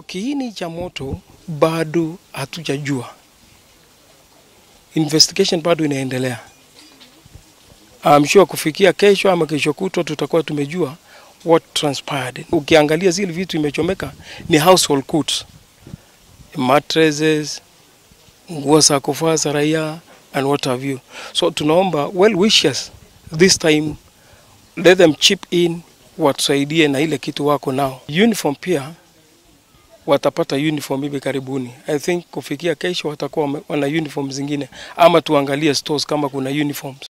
Kiini cha moto bado hatujajua, investigation bado inaendelea. I'm sure kufikia kesho ama kesho kutwa tutakuwa tumejua what transpired. Ukiangalia zile vitu imechomeka ni household goods, mattresses, nguo za kuvaa za raia and what have you. So tunaomba well wishers this time let them chip in, watusaidie na ile kitu wako nao. Uniform pia watapata uniform hivi karibuni. I think kufikia kesho watakuwa wame- wana uniform zingine, ama tuangalie stores kama kuna uniforms.